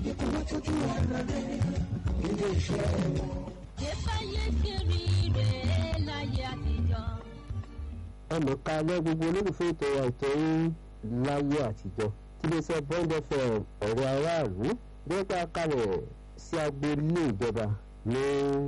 kí wọ́n tọ́jú ara rẹ̀ nílé iṣẹ́ wọn. Ìfẹ́yé kiri rẹ̀ láyé àtijọ́. ẹnìkan alẹ́ gbogbo olólùfẹ́ ètò ètò yín láyé àtijọ́ tí lè sọ bond fm ọ̀rọ̀ aráàlú dẹ́gbà kalẹ̀ sí agboolé ìjọba ní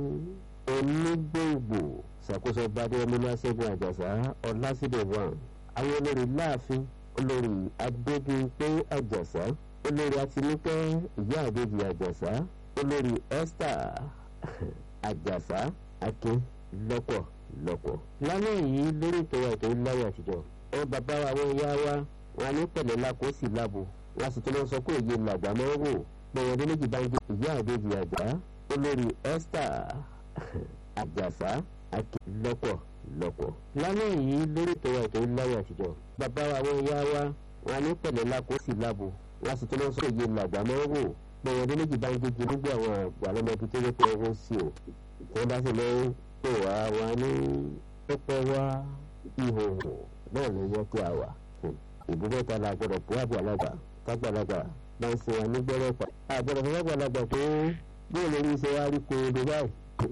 onígbòǹgbò ṣàkóso bàdé ọmọláṣẹ́gun àjàsá ọlásídẹ̀ wọn àwọn olórí láàfin olórí adébíyìnpé àjàsá olórí atinúkẹ́ ìyá àbèjì àjàsá olórí esther àjàsá akin lọ́pọ̀ lọ́pọ̀. lálẹ́ yìí lórí ìtọ́wà ètò ìláyé àtijọ́ ẹ bàbá wa àwọn ìyá wa wọn ní pẹ̀lẹ́ lákòó sí lábo wọn sì tún lọ sọ pé èyí làgbà máa ń wò bẹ́ẹ̀ ọdún méjì bá ń jẹ ìyá àbèjì àjà olórí esther àjàsá akin lọ́pọ̀ lọ́pọ̀. lálẹ́ yìí lórí ìtọ́wà ètò ìláyé àtijọ́ bàbá wa àwọn ìyá wa wọn ní pẹ̀lẹ́ lákòó sí lábo wọn sì tún lọ sọ pé èyí làgbà máa ń wò bẹ́ẹ̀ ọdún méjì bá ń jẹ gbogbo àwọn àgbà lọ́mọdé tó yẹ pé wọ́n sí o tí wọ́n bá sì lọ́wọ́ pè wá wá ní pẹpẹ wá ìhòòhò náà ló yẹ pé a wà ìbúbọ̀ ta la gbọdọ̀ bú àgbàlagbà tágbàlagbà bá ń sin wa ní gbẹ́rẹ́ pa àgbọdọ̀ fún àgbàlagbà pé bóyá lórí iṣẹ́ wa rí kó o báyìí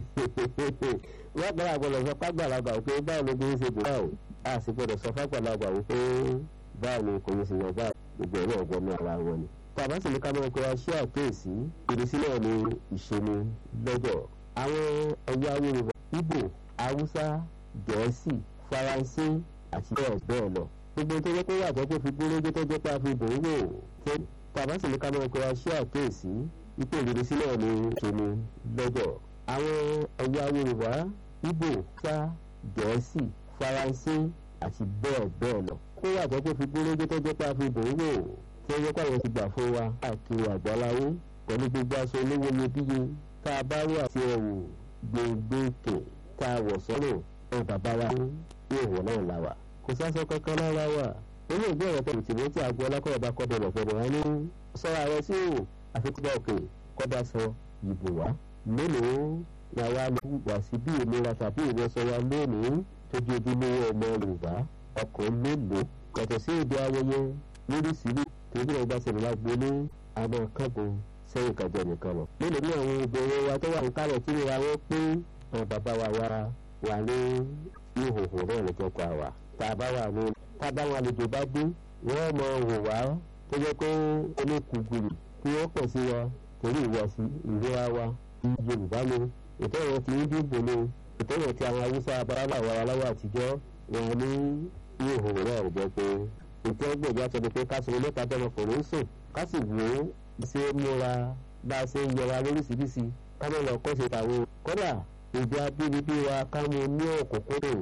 wọ́n gbọ́dọ̀ àgbọdọ̀ sọ fàgbàlagbà pé báwo ló bí ń ṣe dùn báwo a sì gbọdọ̀ sọ fàgbàlagbà pé báwo ni kò ní ṣe yọ báyìí gbogbo ẹ̀rọ ọ̀gbọ́n ní ara wọn ni. tàbá sì ní ká máa kó wa ṣé àkéèsí ìrísí náà ni ìṣeni lọ́jọ́ àwọn ẹ̀yà yorùbá ibo haúsá gẹ̀ẹ́sì faransé àti bẹ́ẹ̀ bẹ́ẹ̀ lọ. gbogbo tó yẹ kó wà tó kó fi gbólógbó tó jẹ́ pé a fi bò ó wò tó tàbá sì ní ká máa kó wa ṣé àkéèsí ipò ìrísí náà ni ìṣeni lọ́jọ́. àwọn ẹ̀yà yorùbá ibo haúsá gẹ̀ẹ́sì faransé àti bẹ́ẹ̀ bẹ́ẹ̀ lọ. kó wà tó kó fi gbólógbó tó jẹ́ pé a fi bò ó wò tó yẹ kó àwọn ti gbà fún wa káàkiri àgbáláyé pẹ̀lú gbogbo aṣọ olówó iyebíye tá a bá rí àti ẹ̀wù gbẹ̀ngbẹ̀kẹ̀ tá a wọ̀ sọ́rọ̀ ẹ̀ bàbá wa ní ìwọ̀ náà la wà. kò sásọ kankan lára wa nínú ìgbé ọ̀rọ̀ tẹ̀lé tìmọ́ tí àgọ́ ọlákọ̀ọ́ bá kọ́ bẹ̀rẹ̀ fẹ́rẹ̀ wá ní sọ́ra rẹ sí ò àfikún òkè kọ́dá sọ ìbò wá. mélòó la wá lè wà sí bí ìlera tàbí ìrẹsọ wa lónìí tó di ojúlówó ọmọ yorùbá ọkọ̀ mélòó yàtọ̀ sí èdè ayẹyẹ lóríṣiríṣi torí ọba ṣẹlẹ̀ lágbólé àmọ́ kágun sẹ́yìn kájọ nìkan lọ. nínú ní àwọn obìnrin wa tó wà ní kálẹ̀ tí ìra wọn pé àwọn bàbá wa wá wà ní ìhòòhò náà lọ́jọ́ pa wà. tá a bá wà ní tá a bá wọn àlejò bá dé wọ́n mọ wò wá tó jẹ́ pé oníkùgùrù kí wọ́n pọ̀ sí wa torí ìwọ̀sí ìlera wa yorùbá ni ètò ìwọ̀n ti ń dìbò ni ètò ìwọ̀n ti àwọn haúsá abárábà wa aláwọ̀ àtijọ́ wọn ní ìhòòhò náà lọ́jọ́ pé ètò ẹgbẹ̀jọ́ àtọ́ni pé ká sọ mẹ́ta dọ́mọkùnrin sùn ká sì wò ó ṣe é múra bá a ṣe ń yẹra lóríṣiríṣi ká má lọ kọ́ṣe tàwọn kódà èdè abínibí wa ká mú ní òkùnkùn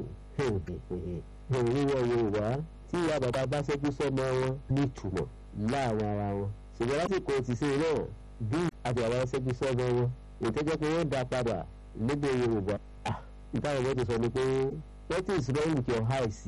ìwọ yorùbá tí ìyá bàbá bá ṣẹ́jú sọ́mọ wọn ní ìtumọ̀ láàrin ara wọn ṣùgbọ́n lásìkò ti ṣe náà bí àti àwọn ṣẹ́jú sọ́mọ wọn ìtẹ́jọ́ pé wọ́n dá padà lédè yorùbá ìtàn ìwọ́n ti sọ ni pé what is wrong with your eyes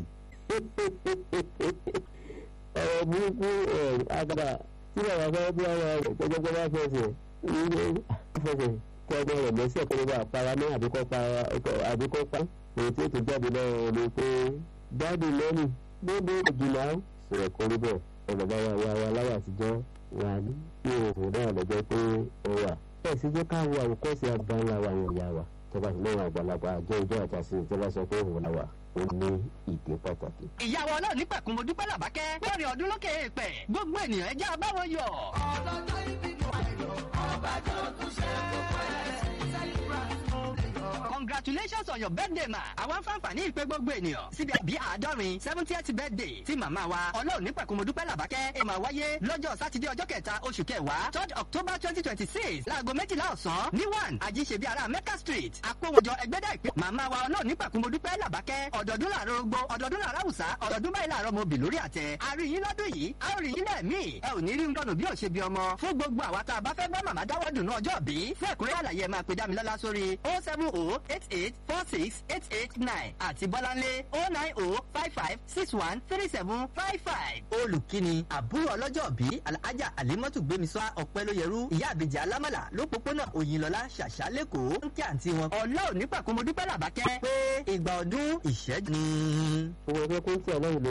ọ̀rọ̀ burúkú agbára tí bàbá fẹ́ bí ọ̀rọ̀ rẹ̀ gbẹgbẹgbẹ bá fẹsẹ̀ ilé fẹsẹ̀ kí ọgbọ́n rẹ̀ lẹ́sẹ̀ kó ló bá para ní àbíkọ́ pa àbíkọ́ pa èyí tí ètò jáde lọ́wọ́ ni pé jáde lẹ́nu gbogbo ìjìnlá sọ̀rọ̀ kó rí bẹ́ẹ̀ ọ̀nà bá wà wà láyà àtijọ́ wà ní ìhòòhò náà lọ́jọ́ pé ó wà. bẹ́ẹ̀ sì jẹ́ ká wo àwòkọ́sí àgbáńlá wa yẹn yá wa tọ́ba sì lọ́wọ́ àgbàlagbà àjọ ìjọ àtàsí ìjọba sọ pé òun làwà ó ní ìdí pàtàkì. ìyàwó ọlọ́run ní pẹ̀kun mo dúpẹ́ làbákẹ́ lórí ọdún lókè èèpẹ̀ gbogbo ènìyàn ẹjẹ́ abáwọn yọ. ọlọ́jọ́ ibi ni wà lọ ọba tó tún ṣe gbogbo ẹ̀ congratulations on your birthday ma àwọn fáǹfààní ìpè gbogbo ènìyàn síbi àbí àádọ́rin seventieth birthday tí màmá wa ọlọ́run ní pẹ̀kun mo dúpẹ́ làbákẹ́ ẹ̀ máa wáyé lọ́jọ́ sátidé ọjọ́ kẹta oṣù kẹwàá third october twenty twenty six láago méjìlá ọ̀sán ní one àjíṣebí ara mecca street àpòwòjọ ẹgbẹ́dá ìpè màmá wa ọlọ́run ní pẹ̀kun mo dúpẹ́ làbákẹ́ ọ̀dọ̀dún làárọ̀ ogbó ọ̀dọ̀dún làárọ̀ àwùsá ọ̀dọ̀dún báyìí làárọ̀ mo bì lórí àtẹ àrí yín lọ́dún yìí a ó rí yín lẹ́ẹ̀mí ẹ ò ní rí nǹkan bí ò ṣe bí ọmọ fún gbogbo àwa tá a bá fẹ́ bá màmá dáwọ́ dùnú ọjọ́ bí fún ẹ̀kúnrẹ́ àlàyé ẹ máa pe dámilọ́lá sórí oh seven oh eight eight four six eight eight nine àti bọ́láńlé oh nine oh five five six one three seven five five. olùkíni àbúrò ọlọ́jọ́ bí alhaja alimọ́tù gbémisọ́ ọ̀pẹ́lóyẹrú ìyá àbèjì alámàlà lópòpónà òyìnlọ́lá ṣàṣà lẹ́kọ̀ọ́ ń kí àǹtí wọn. ọlọ́ọ̀ nípàkùn mo dúpẹ́ làbákẹ́ pé ìgbà ọdún ìṣẹ́jú ni. owó ẹgbẹ́ kó ń tẹ̀ lọ́yìn ló